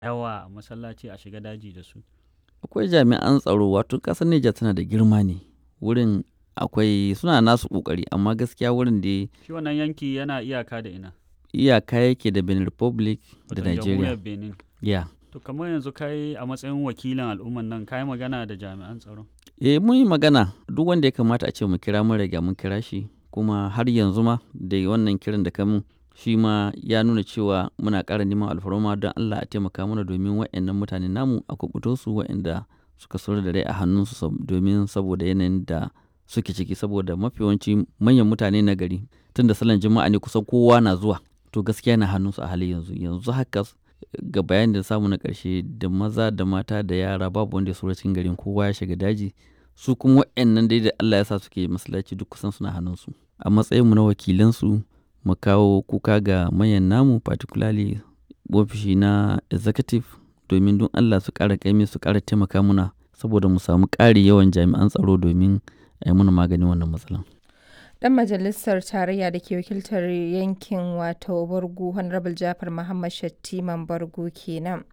yawa a masallaci a shiga daji da su akwai jami'an tsaro wato ƙasar Nijar tana da girma ne wurin akwai suna nasu ƙoƙari amma gaskiya wurin da shi wannan yanki yana iyaka da ina iyaka yake da Benin Republic da Wato Nigeria. jamhuriyar benin Ya. to kamar yanzu kai a matsayin wakilin al'umman nan kai magana da jami'an tsaro Eh mun yi magana duk wanda ya kamata a ce mu kira mun riga mun kira shi kuma har yanzu ma da wannan kiran da kamun shi ma ya nuna cewa muna ƙara neman alfarma don Allah a taimaka mana domin waɗannan mutane namu a kubuto su waɗanda suka sauri da rai a hannunsu sab- domin saboda yanayin da suke ciki saboda mafi yawanci manyan mutane na gari tun da salon juma'a ne kusan kowa na zuwa to gaskiya na hannunsu a halin yanzu yanzu haka ga bayanin da samu na ƙarshe da maza da mata da yara babu wanda ya saura cikin garin kowa ya shiga daji su kuma waɗannan dai da Allah ya sa suke masallaci duk kusan suna hannunsu a matsayinmu na wakilansu mu kawo kuka ga manyan namu particularly ofishi na executive domin don Allah su ƙara ƙaimi su ƙara taimaka muna saboda mu samu ƙari yawan jami'an tsaro domin a yi muna maganin wannan matsalan. Dan majalisar tarayya da ke wakiltar yankin wato Bargu Honorable Jafar Muhammad Shattiman Bargu kenan.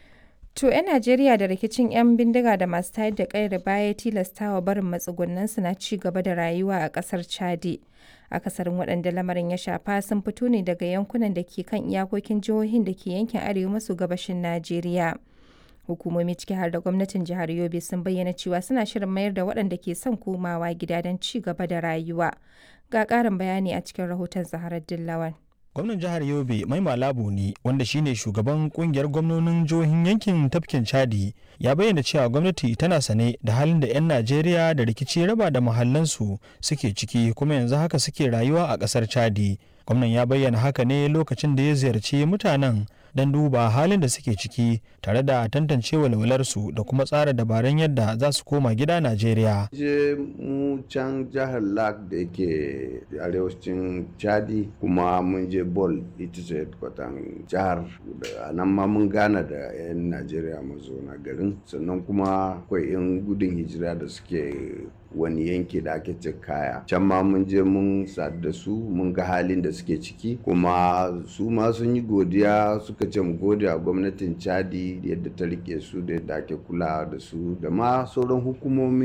To 'yan Najeriya da rikicin 'yan bindiga da masu tayar da ƙayar baya tilastawa barin matsugunansu na ci gaba da rayuwa a ƙasar Chadi. Akasarin waɗanda lamarin ya shafa sun fito ne daga yankunan da ke kan iyakokin jihohin da ke yankin arewa maso gabashin Najeriya. Hukumomi ciki har da gwamnatin jihar Yobe sun bayyana cewa suna shirin mayar da waɗanda ke son komawa gida don ci gaba da rayuwa. Ga ƙarin bayani a cikin rahoton Zaharar Dillawan. gwamnan jihar yobe mai malabu ne wanda shine shugaban kungiyar gwamnonin jihohin yankin tafkin chadi ya bayyana cewa gwamnati tana sane da halin da 'yan najeriya da rikici raba da mahallansu suke ciki kuma yanzu haka suke rayuwa a kasar chadi gwamnan ya bayyana haka ne lokacin da ya ziyarci mutanen don duba halin da suke ciki tare da tantance walwalarsu da kuma tsara dabarun yadda za su koma gida najeriya je mu can jihar lak da yake arewacin chadi kuma mun je bol ita ce kwatan jihar da nan ma mun gana da 'yan najeriya mazauna garin sannan kuma akwai 'yan gudun hijira da suke wani yanki da ake ce kaya can ma mun je mun sadu da su mun ga halin da suke ciki kuma su ma sun yi godiya suka ce mu gode a gwamnatin chadi yadda ta rike su da yadda ake kula da su da ma sauran hukumomi